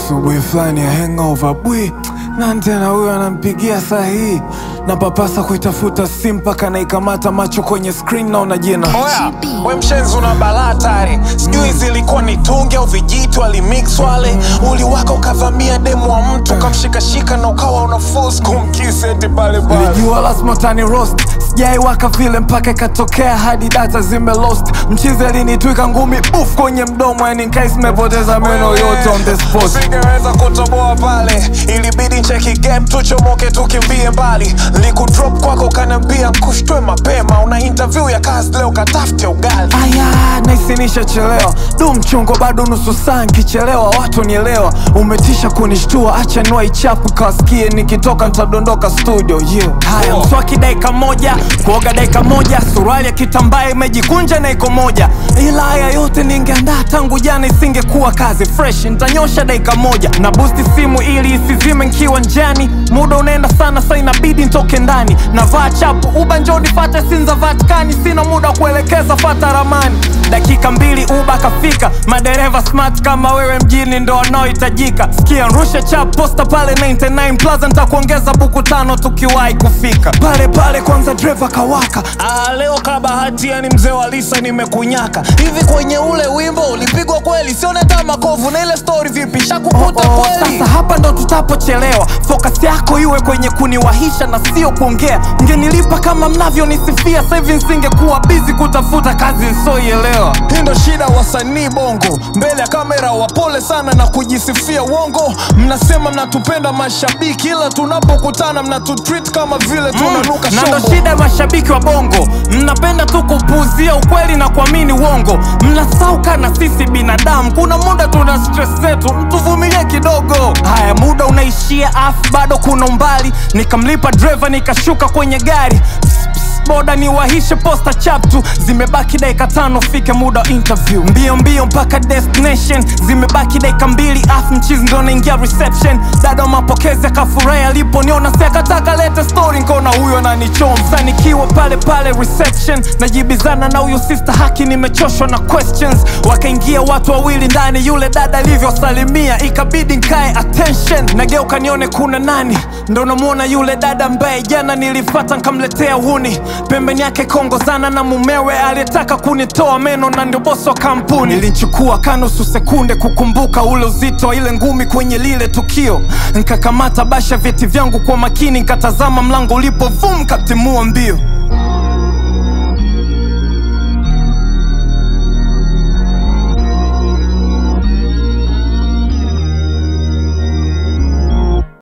asubuhi fulani ya hangover bwi nani tena huyo anampigia saa hii na papasa kuitafuta simu mpaka naikamata macho kwenye screen naona jina Oya, we mshenzi una balaa tare, sijui zilikuwa ni tungi au vijitu alimix wale, uliwaka ukavamia demu wa mtu ukamshikashika na ukawa una force kumkiss eti pale pale. nilijua lazima utani roast sijaiwaka vile mpaka ikatokea hadi data zime lost mchizi alinitwika ngumi uf kwenye mdomo yani nkai zimepoteza meno yote on the spot Usingeweza kutoboa pale, ilibidi cheki game tuchomoke tukimbie mbali. Likudrop kwako ukaniambia kushtwe mapema, una interview ya kazi leo katafute ugali. aya naisinisha chelewa du mchongo bado nusu saa nkichelewa watu nielewa umetisha kunishtua acha niwa ichapu kawasikie nikitoka ntadondoka studio yeah. haya Oh. mswaki dakika moja kuoga dakika moja suruali ya kitambaa imejikunja na iko moja ila haya yote ningeandaa tangu jana isingekuwa kazi fresh ntanyosha dakika moja na busti simu ili isizime nkiwa njani muda unaenda sana sa inabidi ntoke ndani navaa chapu uba njoni fate sinza vatikani sina muda wa kuelekeza fata ramani dakika mbili uba kafika madereva smart kama wewe mjini ndo wanaohitajika skia rusha chap posta pale 99 plaza ntakuongeza buku tano tukiwahi kufika pale pale kwanza dreva kawaka Ah, leo ka bahati yani mzee wa Lisa nimekunyaka hivi kwenye ule wimbo ulipigwa kweli, sione hata makovu na ile story vipi shakukuta Oh, oh, kweli? sasa hapa ndo tutapochelewa focus yako iwe kwenye kuniwahisha na sio kuongea mgenilipa kama mnavyonisifia sahivi nsingekuwa bizi kutafuta kazi nsoielewa Hii ndo shida wasanii bongo, mbele ya kamera wapole sana na kujisifia uongo. Mnasema mnatupenda mashabiki, ila tunapokutana mnatutreat kama vile tunanuka na ndo shombo. shida ya mashabiki wa bongo mnapenda tu kupuuzia ukweli na kuamini uongo mnasauka na sisi binadamu kuna muda tuna stress zetu mtuvumilie kidogo haya muda unaishia afu bado kuna umbali nikamlipa dreva nikashuka kwenye gari Pss, pss, boda niwahishe posta chaptu zimebaki dakika tano fike muda wa interview mbio mbio mpaka destination zimebaki dakika mbili afu mchizi ndo naingia reception dada wa mapokezi akafurahi aliponiona si akataka lete story nkona huyo ananichoma Sasa nikiwa pale pale reception najibizana na huyo sister haki nimechoshwa na questions wakaingia watu wawili ndani yule dada alivyosalimia ikabidi nkae attention nageuka nione kuna nani ndo namwona yule dada ambaye jana nilifata nkamletea uhuni pembeni yake kongozana na mumewe aliyetaka kunitoa meno na ndio bosi wa kampuni ilinchukua kanusu sekunde kukumbuka ule uzito wa ile ngumi kwenye lile tukio nkakamata basha vyeti vyangu kwa makini nkatazama mlango ulipo vum katimua mbio